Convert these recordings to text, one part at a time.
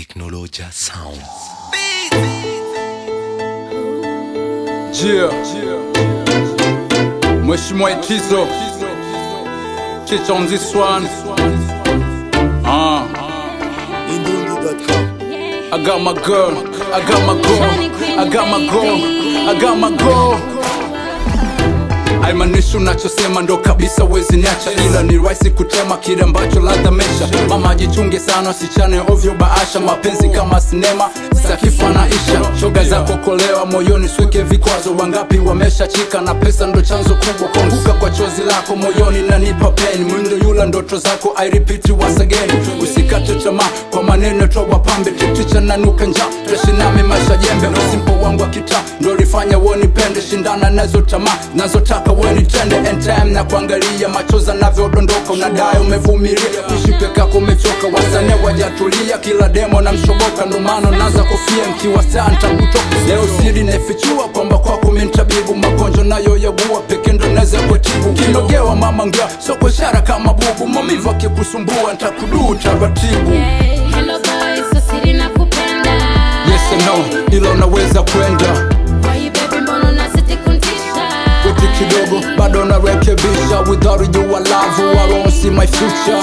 Technologia Sound. Jia Mheshimiwa Itizo Chicha on this one Ah I got my girl I got my girl I got my girl I got my girl Haimaanishi unachosema ndo kabisa wezi niacha, ila ni rahisi kutema kile ambacho ladha mesha. Mama jichunge sana, sichane ovyo baasha, mapenzi kama sinema sakifanaisha. Shoga zako kolewa moyoni, swike vikwazo. Wangapi wameshachika na pesa ndo chanzo kubwa. Kuanguka kwa chozi lako moyoni nanipa pain, mwindo yula ndoto zako I repeat once again. Usikate tamaa kwa maneno toa pambe, titicha nanuka njaa, teshi nami maisha jembe. Usimpo wangu wa kitaa ndo lifanya wonipende, shindana nazo tamaa nazotaka wenitende and time na kuangalia machozi anavyodondoka, unadai umevumilia, kuishi peke yako umechoka, wasanii wajatulia, kila demo na mshoboka, ndo maana naza kofia mkiwa saa ntakutoka. Leo siri naifichua kwamba kwako mintabibu, magonjwa nayo yagua peke ndo naweza kutibu. Kinogewa mama ngea, sio kwa ishara kama bubu, maumivu akikusumbua ntakuduu taratibu. Hello boy, so siri nakupenda. Yes and no, ila unaweza kwenda Why baby mbona unazidi kuntisha? Wiki kidogo bado narekebisha Without you I love you, I don't see my future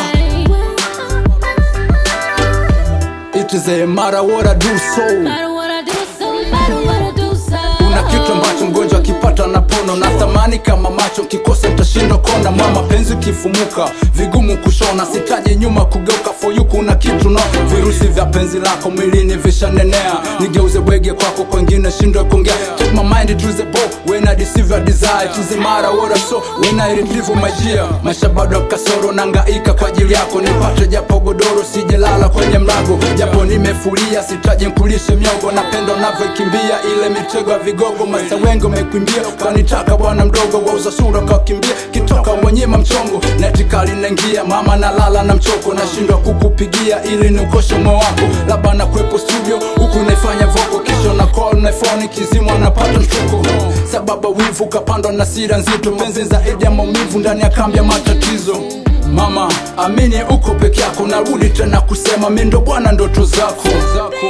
It is a matter what I do so Matter what I do, so matter what I do, so. Una kitu ambacho mgonjwa akipata na pono na thamani kama macho kikosa nitashindwa kona mwa mapenzi kifumuka vigumu kushona sitaje nyuma kugeuka for you kuna kitu no virusi vya penzi lako mwilini vishanenea nigeuze bwege kwako kwengine shindwe kuongea take my mind to the ball when I deceive your desire to the matter what I saw when I retrieve my gear maisha bado kasoro nangaika kwa ajili yako nipate japo godoro sijelala kwenye mlago japo nimefulia sitaje nkulishe miogo napenda unavyokimbia ile mitego ya vigogo masa wengi umekwimbia kanitaka bwana mdogo wauza sura kakimbia kitoka mwenyema mchongo netikali naingia mama nalala na mchoko nashindwa kukupigia ili niukoshe moyo wako labda nakwepo studio huku naifanya voko kisho na call na phone kizimwa napata mshtuko sababu wivu kapandwa na sira nzito penzi zaidi ya maumivu ndani ya kambi ya matatizo mama amini uko peke yako narudi tena kusema mi ndo bwana ndoto zako, zako.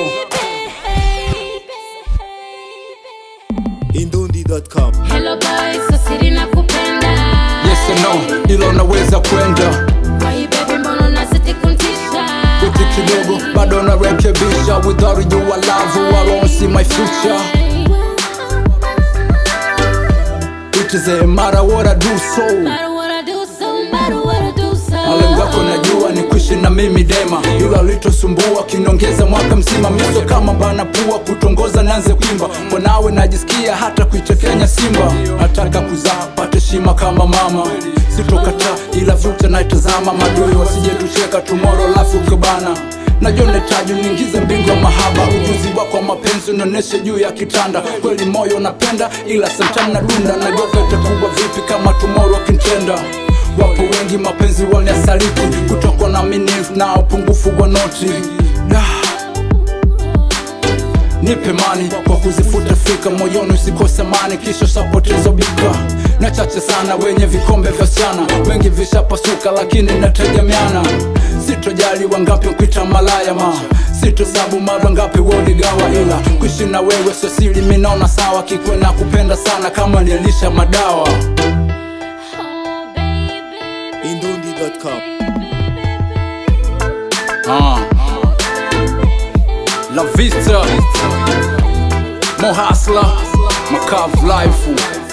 Indundi.com Hello boy, so siri nakupenda. yes and no ila unaweza kwenda Why baby mbona unazidi kuntisha? Wiki kidogo bado narekebisha Without you I love you, I don't see my future It is a matter what I do so Matter what I do, so matter what I do, so. malengo yako najua ni kuishi na mimi dema ila litosumbua kiniongeza mwaka mzima miso kama bana pua kutongoza nanze kuimba kwa nawe najisikia hata kuitekenya simba nataka kuzaa pate shima kama mama sitokata ila future naitazama madui wasijetucheka tumoro lafu kibana najua nahitaji niingize mbingu ya mahaba ujuzi wako wa mapenzi unaoneshe juu ya kitanda kweli moyo unapenda ila samtam na dunda najua itakuwa vipi kama tumoro akintenda wapo wengi mapenzi waliasaliti kutokwa na minifu na upungufu wa noti Da. nipe mani kwa kuzifuta fika moyoni usikose mani kisha sapoteza bika na chache sana wenye vikombe vya siana wengi vishapasuka lakini nategemeana sitojali wangapi mpita malaya ma sitosabu mara ngapi woligawa ila kuishi na wewe sio siri minaona sawa kikwe na kupenda sana kama nielisha madawa Oh, baby. Indundi.com Ah. La Vista Mo Hustler Macav Life